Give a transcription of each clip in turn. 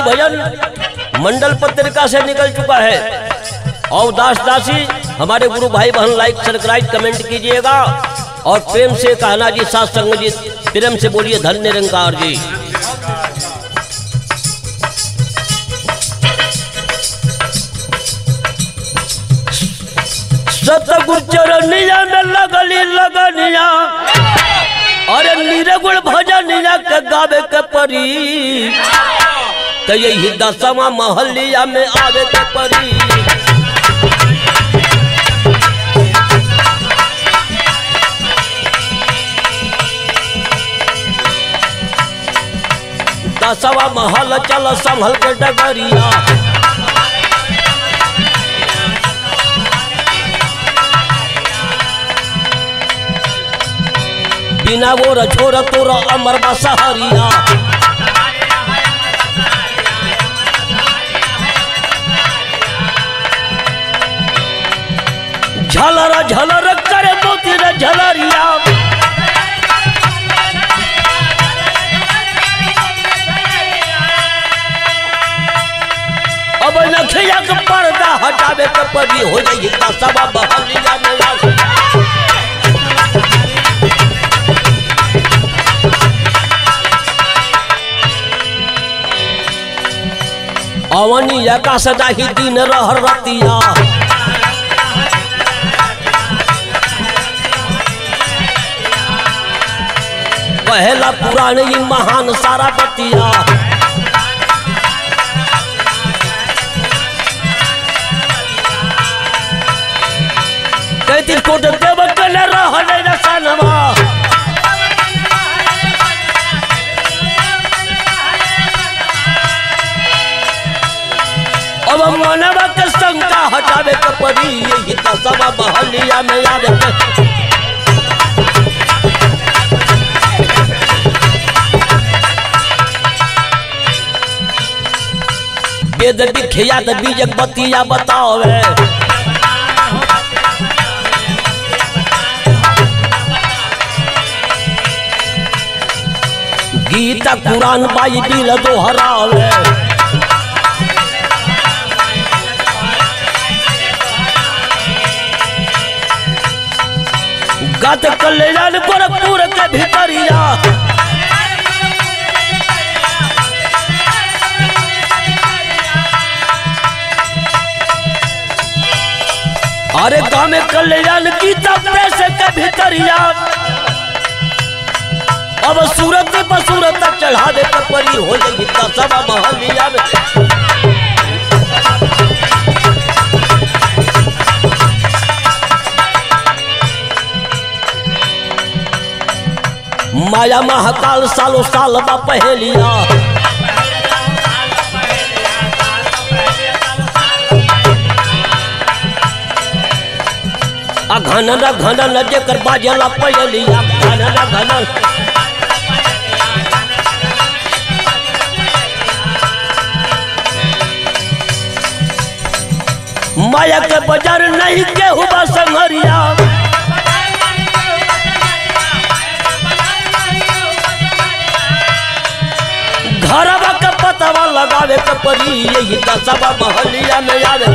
भजन मंडल पत्रिका से निकल चुका है और दास दासी हमारे गुरु भाई बहन लाइक सब्सक्राइब कमेंट कीजिएगा और प्रेम से कहना जी सात संग जी प्रेम से बोलिए धन्य निरंकार जी सतगुरु चरनिया में लगली लगनिया अरे निरगुण भजनिया के गावे के परी तो यही दसवा महलिया में आवे के परी दसवा महल चल संभल के डगरिया बिना गोर छोर तोर अमर बसहरिया झलर झलर करे मोती रे झलरिया अब नखिया के पर्दा हटावे के पड़ी हो जाई का सबा बहलिया में आ अवनी का सदा ही दिन रह रतिया पहला पुराण ही महान सारा बतिया तैतीस कोट देव कल रह रसनवा अब मनवा के शंका हटावे के पड़ी यही तो सब महलिया में आवे के वेद विख्यात बीजक बतिया बतावे गीता कुरान बाइबिल दोहरावे गत कल्याण गोरखपुर के भीतरिया अरे गाँव में कल्याण गीता प्रेस के भीतरिया अब सूरत पर सूरत तक चढ़ावे के परी हो जाएगी दसवा महलिया में माया महाकाल सालो साल बा पहेलिया आ घनन घनन जेकर बाजला पहेलिया घनन घनन माया के बाजार नहीं केहू बा संगरिया घरवा के पतवा लगावे के पड़ी यही दसवा महलिया में आवे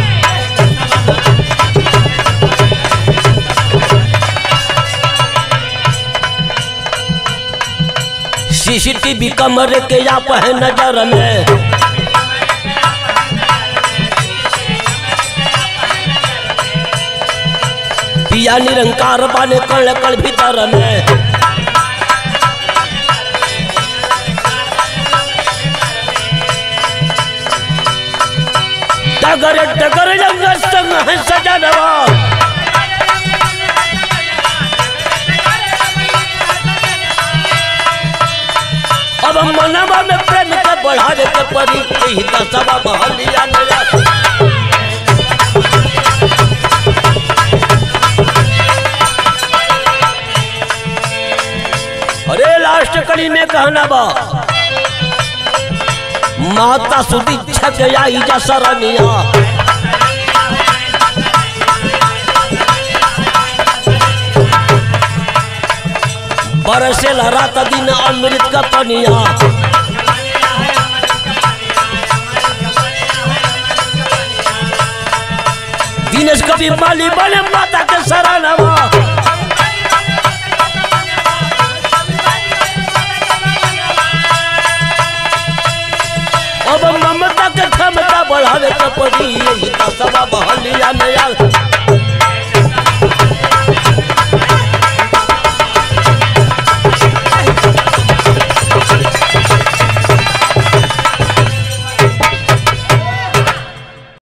सीसीटीवी कमरे के आप है नजर में पिया निरंकार बाने कण कण भीतर में डगर डगर जंगल संग है सजनवा अब मनवा में प्रेम के बढ़ावे के पड़ी यही दसवा महलिया में अरे लास्ट कड़ी में कहना बा माता सुदी छक आई जा सरनिया बरसे रात दिन अमृत का पनिया दिनेश कवि माली बने माता के सरानवा अब ममता के क्षमता बढ़ावे के पड़ी यही दसवा बहलिया में आ